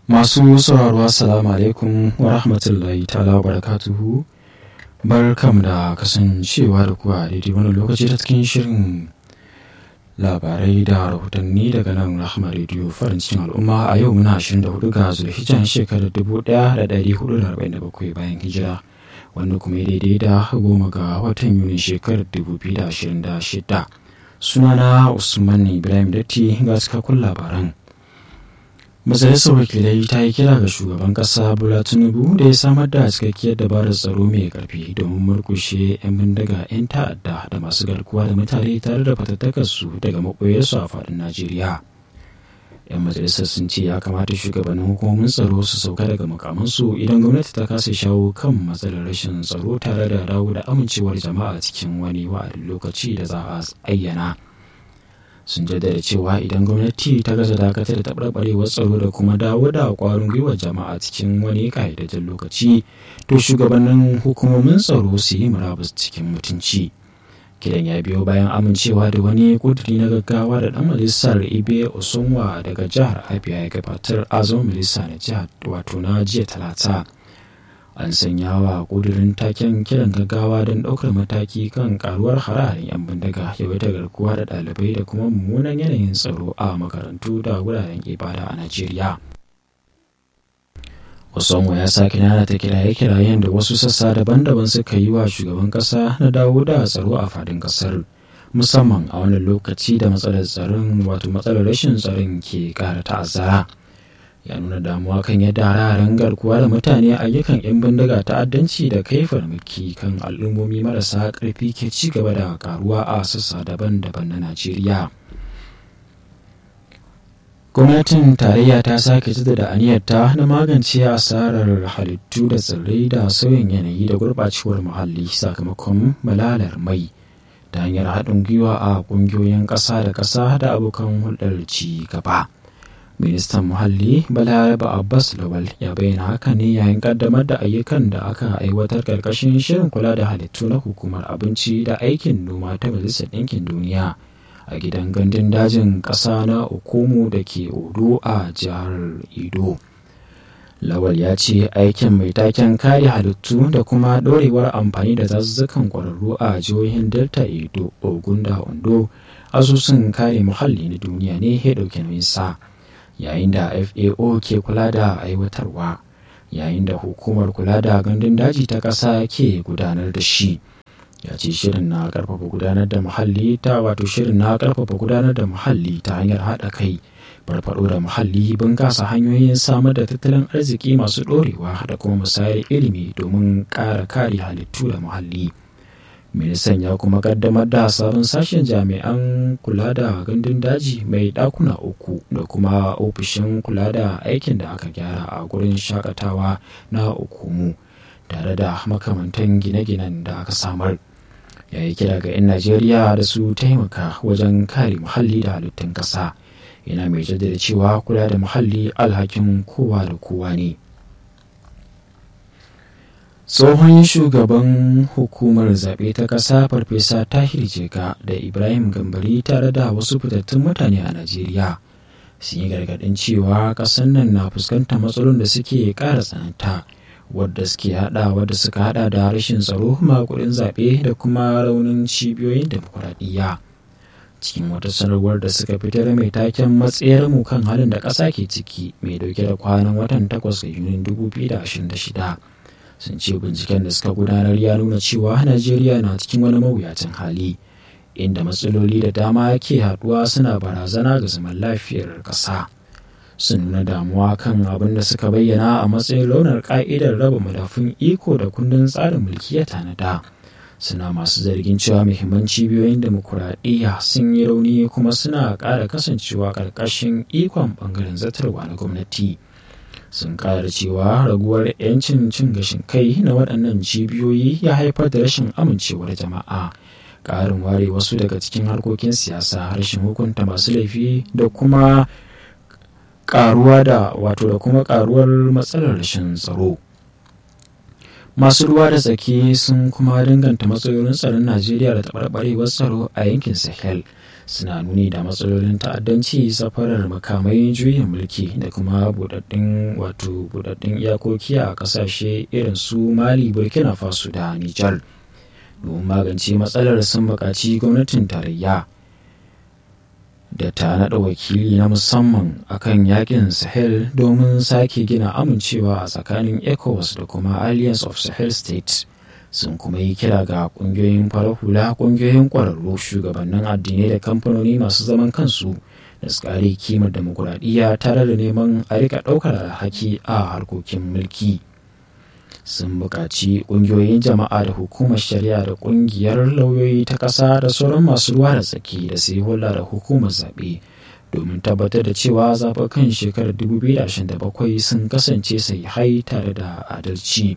Masu sauraro Assalamu alaikum wa rahmatullahi ta'ala wa barakatuhu. Barkam da kasancewa da kuwa a daidai wani lokaci ta cikin shirin labarai da rahotanni daga nan Rahama Radio farin cikin al'umma a yau muna 24 ga Zulhijjan shekarar 1447 bayan hijira wanda kuma ya daidai da goma ga watan Yuni shekarar 2026. Sunana Usman Ibrahim Datti ga cikakkun labaran. majalisar wakilai ta yi kira ga shugaban kasa bola tinubu da ya samar da cikakkiyar dabarar tsaro mai karfi domin murkushe 'yan bindiga 'yan ta'adda da masu garkuwa da mutane tare da fatattakarsu daga maɓoyarsu a faɗin najeriya 'yan majalisar sun ce ya kamata shugabannin hukumomin tsaro su sauka daga makamansu idan gwamnati ta kasa shawo kan matsalar rashin tsaro tare da dawo da amincewar jama'a cikin wani wa'adin lokaci da za a ayyana sun jaddada cewa idan gwamnati ta gaza dakatar da taɓarɓarewar tsaro da kuma dawo da ƙwarin gwiwar jama'a cikin wani ƙayyadajjen lokaci to shugabannin hukumomin tsaro su yi murabus cikin mutunci kidan ya biyo bayan amincewa da wani kuduri na gaggawa da ɗan majalisar ibe osonwa daga jihar abia ya gabatar a zama majalisa na jihar wato na jiya talata an sanya wa kudurin taken kiran gaggawa don ɗaukar mataki kan karuwar hararen 'yan bindiga yawaita garkuwa da ɗalibai da kuma mummunan yanayin tsaro a makarantu da wuraren ibada a najeriya Osonwa ya sake nana ta kiraye-kirayen da wasu sassa daban-daban suka yi wa shugaban ƙasa na dawo da tsaro a fadin ƙasar musamman a wani lokaci da matsalar tsaron wato matsalar rashin tsaron ke ƙara ta'azzara. ya nuna damuwa kan yadda hararen garkuwa da mutane ayyukan 'yan bindiga ta'addanci da kai farmaki kan al'ummomi marasa ƙarfi ke ci gaba da karuwa a sassa daban-daban na najeriya gwamnatin tarayya ta sake da aniyarta na magance asarar halittu da tsirrai da sauyin yanayi da gurɓacewar muhalli sakamakon malalar mai ta hanyar haɗin gwiwa a ƙungiyoyin ƙasa da ƙasa da abokan hulɗar ci gaba. ministan muhalli balaraba abbas lawal ya bayyana haka ne yayin kaddamar da ayyukan da aka aiwatar karkashin shirin kula da halittu na hukumar abinci da aikin noma ta majalisar ɗinkin duniya a gidan gandun dajin ƙasa na okumu da ke odo a jihar ido lawal ya ce aikin mai taken kare halittu da kuma ɗorewar amfani da zazzukan ƙwararru a jihohin delta edo ogun da ondo asusun kare muhalli na duniya ne ya ɗauki nauyin sa yayin da fao ke kula da aiwatarwa yayin da hukumar kula da gandun daji ta ƙasa ke gudanar da shi ya ce shirin na ƙarfafa gudanar da muhalli ta wato shirin na ƙarfafa gudanar da muhalli ta hanyar haɗa kai farfaɗo da muhalli bunƙasa hanyoyin samar da tattalin arziki masu ɗorewa da kuma musayar ilimi domin ƙara kare halittu da muhalli. ministan ya kuma kaddamar da sabon sashen jami'an kula da gandun daji mai dakuna uku da kuma ofishin kula da aikin da aka gyara a gurin shakatawa na ukumu tare da makamantan gine-ginen da aka samar ya yi kira ga 'yan najeriya da su taimaka wajen kare muhalli da halittun ƙasa yana mai jaddada cewa kula da muhalli alhakin kowa da kowa ne tsohon shugaban hukumar zaɓe ta ƙasa farfesa tahir jega da ibrahim gambari tare da wasu fitattun mutane a najeriya sun yi gargaɗin cewa ƙasar nan na fuskantar matsalolin da suke ƙara tsananta wadda suke haɗa wadda suka haɗa da rashin tsaro makuɗin zaɓe da kuma raunin cibiyoyin demokuraɗiyya cikin wata sanarwar da suka fitar mai taken matsayar mu kan halin da ƙasa ke ciki mai dauke da kwanan watan 8 ga yunin 2026 sun ce binciken da suka gudanar ya nuna cewa najeriya na cikin wani mawuyacin hali inda matsaloli da dama ke haduwa suna barazana ga zaman lafiyar ƙasa sun nuna damuwa kan abin da suka bayyana a matsayin launar ka'idar raba madafun iko da kundin tsarin mulki ya tanada suna masu zargin cewa muhimman cibiyoyin demokuraɗiyya sun yi rauni kuma suna ƙara kasancewa ƙarƙashin ikon ɓangaren zartarwa na gwamnati. sun kara cewa raguwar 'yancin cin gashin kai na waɗannan cibiyoyi ya haifar da rashin amincewar jama'a ƙarin ware wasu daga cikin harkokin siyasa rashin hukunta masu laifi da kuma ƙaruwa da wato da kuma ƙaruwar matsalar rashin tsaro masu ruwa da tsaki sun kuma danganta matsalolin tsaron najeriya da taɓarɓarewar tsaro a yankin sahel suna nuni da matsalolin ta'addanci safarar makamai juyin mulki da kuma budaddin wato budaddin iyakoki a kasashe irin su mali burkina faso da nijar domin magance matsalar sun buƙaci gwamnatin tarayya da ta naɗa wakili na musamman akan yakin sahel domin sake gina amincewa a tsakanin ecowas da kuma alliance of sahel states sun kuma yi kira ga kungiyoyin farar hula kungiyoyin kwararru shugabannin addinai da kamfanoni masu zaman kansu da su kare kimar demokuraɗiyya tare da neman a rika ɗaukar alhaki a harkokin mulki sun buƙaci ƙungiyoyin jama'a da hukumar shari'a da ƙungiyar lauyoyi ta ƙasa da sauran masu ruwa da tsaki da su yi hulɗa da hukumar zaɓe domin tabbatar da cewa zaɓukan shekarar 2027 sun kasance hai tare da adalci.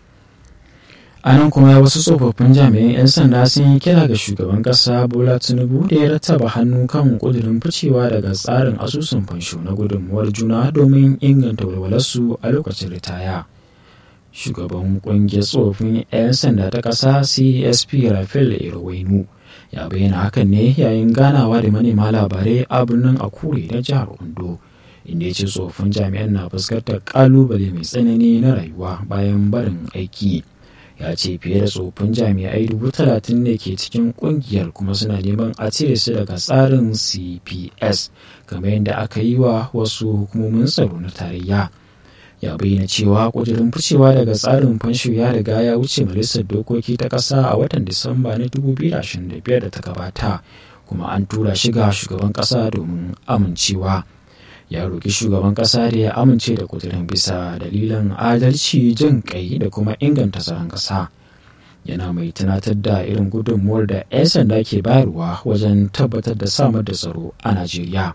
a nan kuma wasu tsofaffin jami'an 'yan sanda sun yi kira ga shugaban kasa bola tinubu da ya rattaba hannu kan kudurin ficewa daga tsarin asusun fansho na gudunmuwar juna domin inganta walwalarsu a lokacin ritaya shugaban kungiyar tsofaffin 'yan sanda ta kasa csp rafael irwainu ya bayyana hakan ne yayin ganawa da manema labarai a birnin akure na jihar ondo inda ya ce tsofaffin jami'an na fuskantar kalubale mai tsanani na rayuwa bayan barin aiki ya ce fiye da tsofin jami'ai dubu talatin ne ke cikin kungiyar kuma suna neman a cire su daga tsarin cps kamar yadda aka yi wa wasu hukumomin tsaro na tarayya ya bayyana cewa kudirin ficewa daga tsarin fansho ya riga ya wuce majalisar dokoki ta ƙasa a watan disamba na 2025 da ta gabata kuma an tura shi ga shugaban ƙasa domin amincewa. ya roƙi shugaban ƙasa da ya amince da kudirin bisa dalilan adalci jin kai da kuma inganta tsaron ƙasa yana mai tunatar da irin gudunmuwar da 'yan sanda ke bayarwa wajen tabbatar da samar da tsaro a najeriya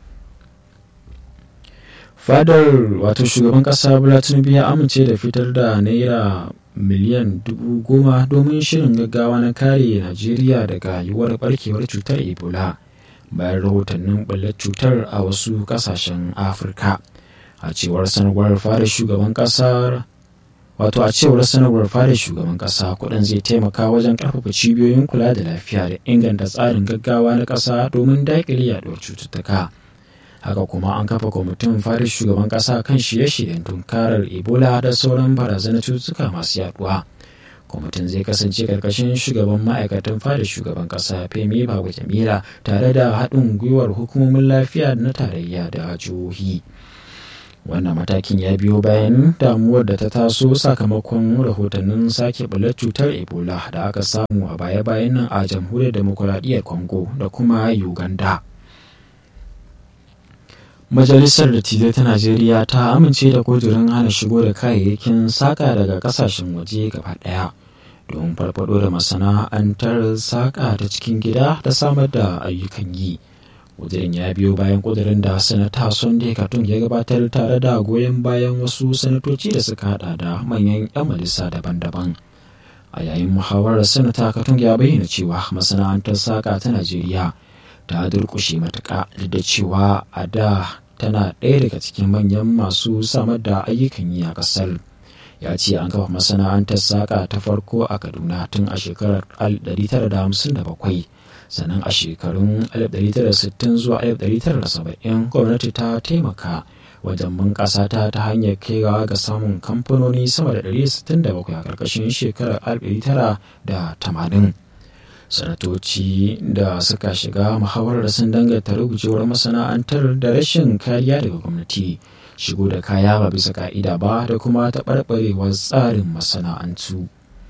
fadar wato shugaban ƙasa bola tinubu ya amince da fitar da naira miliyan dubu goma domin shirin gaggawa na kare najeriya daga yiwuwar barkewar cutar ebola bayan rahotannin ɓullar cutar a wasu ƙasashen afirka a cewar sanarwar fara shugaban ƙasar wato a cewar sanarwar fara shugaban ƙasa kuɗin zai taimaka wajen ƙarfafa cibiyoyin kula da lafiya da inganta tsarin gaggawa na ƙasa domin daƙile yaɗuwar cututtuka haka kuma an kafa kwamitin fara shugaban ƙasa kan shirye-shiryen tunkarar ebola da sauran barazanar cututtuka masu yaduwa kwamitin zai kasance karkashin shugaban ma'aikatan fada shugaban kasa femi babu jamila tare da haɗin gwiwar hukumomin lafiya na tarayya da jihohi wannan matakin ya biyo bayan damuwar da ta taso sakamakon rahotannin sake bular cutar ebola da aka samu a baya-bayan nan a jamhuriyar demokuraɗiyyar congo da kuma uganda Majalisar Dattijai ta Najeriya ta amince da kudurin hana shigo da kayayyakin saƙa daga ƙasashen waje gaba ɗaya don farfado da masana'antar saƙa ta cikin gida da samar da ayyukan yi. Kudurin ya biyo bayan kudurin da Sanata Sunday Katun ya gabatar tare da goyon bayan wasu sanatoci da suka hada da manyan 'yan majalisa daban-daban. A yayin muhawarar Sanata Katun ya bayyana cewa masana'antar saƙa ta Najeriya ta durƙushe matuƙa da cewa a da tana ɗaya daga cikin manyan masu samar da ayyukan yi a ƙasar ya ce an kafa masana'antar saƙa ta farko a kaduna tun a shekarar 1957 sannan a shekarun 1960 zuwa 1970 gwamnati ta taimaka wajen bunƙasa ta ta hanyar kaiwa ga samun kamfanoni sama da 167 a ƙarƙashin shekarar 1980 sanatoci da suka shiga muhawarar sun danganta rugujewar masana'antar da rashin kariya daga gwamnati shigo da kaya ba bisa ka'ida ba da kuma taɓarɓarewar tsarin masana'antu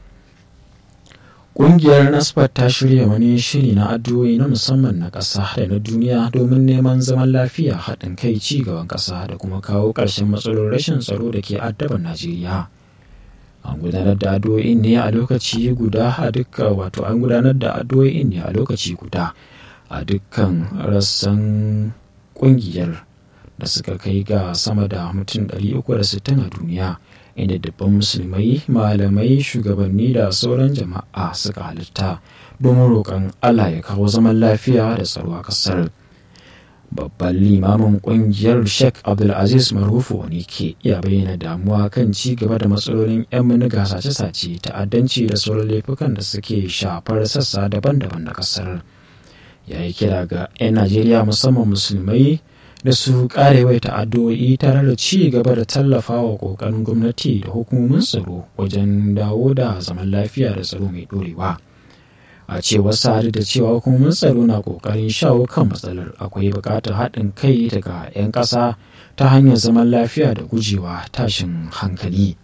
ƙungiyar nasfat ta shirya wani shiri na addu'o'i na musamman na ƙasa da na duniya domin neman zaman lafiya haɗin kai ci gaban ƙasa da kuma kawo ƙarshen matsalolin rashin tsaro da ke addaban najeriya an gudanar da addu'o'in ne a lokaci guda a dukkan wato an gudanar da addu'o'in ne a lokaci guda a dukkan rassan kungiyar da suka kai ga sama da mutum 360 a duniya inda dubban musulmai malamai shugabanni da sauran jama'a suka halitta domin roƙon allah ya kawo zaman lafiya da tsaro a ƙasar babban limamin kungiyar sheikh abdulaziz marufu wani ke iya bayyana damuwa kan ci gaba da matsalolin 'yan miniga sace-sace ta'addanci da sauran laifukan da suke shafar sassa daban-daban na kasar ya yi kira ga 'yan najeriya musamman musulmai da su karewai ta'addo'i tare da ci gaba da tallafa wa kokarin gwamnati da hukumomin tsaro wajen dawo da zaman lafiya da tsaro mai dorewa. a cewar sa'adu da cewa hukumomin tsaro na kokarin shawo kan matsalar akwai buƙatar haɗin kai daga 'yan ƙasa ta hanyar zaman lafiya da gujewa tashin hankali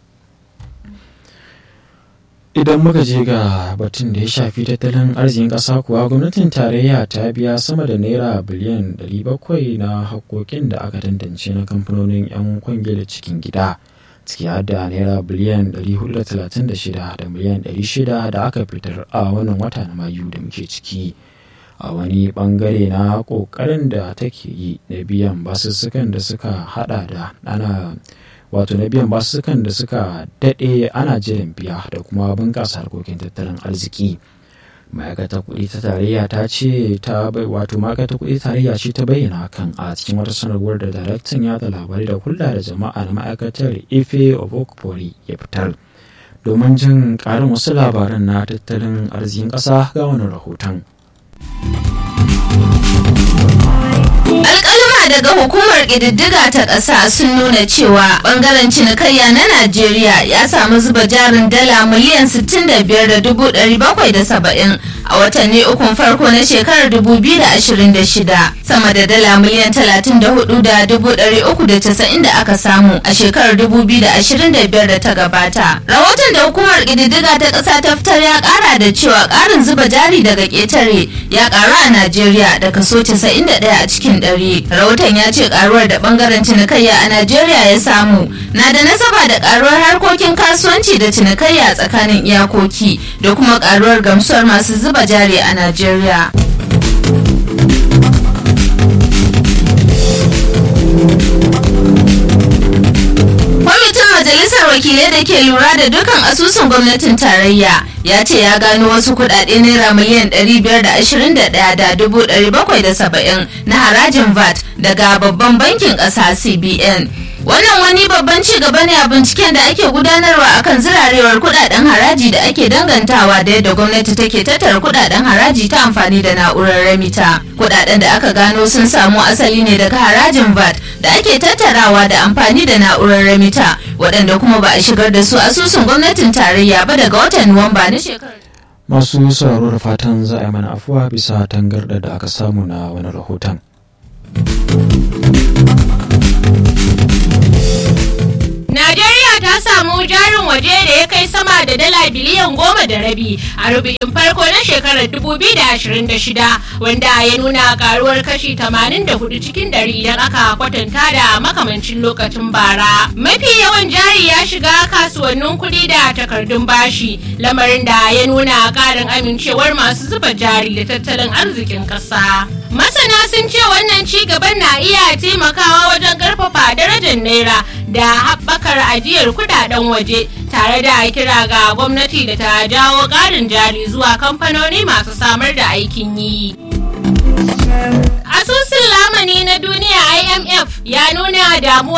idan muka je ga batun da ya shafi tattalin arzikin ƙasa kuwa gwamnatin tarayya ta biya sama da naira biliyan 700 na haƙoƙin da aka tantance na kamfanonin 'yan kwangila cikin gida. ciki har da naira biliyan 436 da miliyan 600 da aka fitar a wannan wata na mayu da muke ciki a wani bangare na kokarin da take yi na biyan basussukan da suka hada da ana wato na biyan basussukan da suka dade ana jiran biya da kuma bunkasa harkokin tattalin arziki ma'aikatar kuɗi ta tarayya ta ce ta bai wato ma'aikatar kuɗi tarayya ce ta bayyana hakan a cikin wata sanarwar da daraktan yada labarai da hulɗa da jama'a na ma'aikatar ife obokpori ya fitar domin jin ƙarin wasu labaran na tattalin arzikin ƙasa ga wani rahoton alƙaluma daga hukumar ƙididdiga ta ƙasa sun nuna cewa ɓangaren cinikayya na najeriya ya samu zuba jarin dala miliyan 65,770 a watanni ukun farko na shekarar 2026 sama da dala miliyan 34,390 da aka samu a shekarar 2025 da ta gabata rahoton da hukumar ƙididdiga ta ƙasa ta fitar ya ƙara da cewa ƙarin zuba jari daga ƙetare ya ƙaru a najeriya da kaso 91 a cikin ɗari. rahoton ya ce karuwar da bangaren cinikayya a najeriya ya samu na da nasaba da karuwar harkokin kasuwanci da cinikayya tsakanin iyakoki da kuma karuwar gamsuwar masu zuba jari a najeriya kwamitin majalisar wakilai da ke lura da dukkan asusun gwamnatin tarayya ya ce ya gano wasu kudade naira miliyan 521,770 na harajin vat daga babban bankin ƙasa cbn wannan wani babban ci gaba ne a binciken da ake gudanarwa akan zirarewar kudaden haraji da ake dangantawa da yadda gwamnati take tattara kudaden haraji ta amfani da na'urar remita kudaden da aka gano sun samu asali ne daga harajin vat da ake tattarawa da amfani da na'urar remita waɗanda kuma ba a shigar da su asusun gwamnatin tarayya ba daga watan nuwamba na shekarar masu sauraro da fatan za a yi mana afuwa bisa tangarɗa da aka samu na wani rahoton Najeriya ta samu jarin waje da ya kai sama da dala biliyan goma da rabi a rubu'in farko na shekarar 2026 wanda ya nuna karuwar kashi 84 cikin dari idan aka kwatanta da makamancin lokacin bara. Mafi yawan jari ya shiga kasuwannin kuɗi da takardun bashi lamarin da ya nuna ƙarin amincewar masu zuba jari da tattalin arzikin ƙasa. Masana sun ce wannan ci gaban na iya taimakawa wajen ƙarfafa darajar naira da haɓakar ajiyar kudaden waje tare da kira ga gwamnati da ta jawo ƙarin jari zuwa kamfanoni masu samar da aikin yi. Asusun lamani na duniya IMF ya nuna damuwa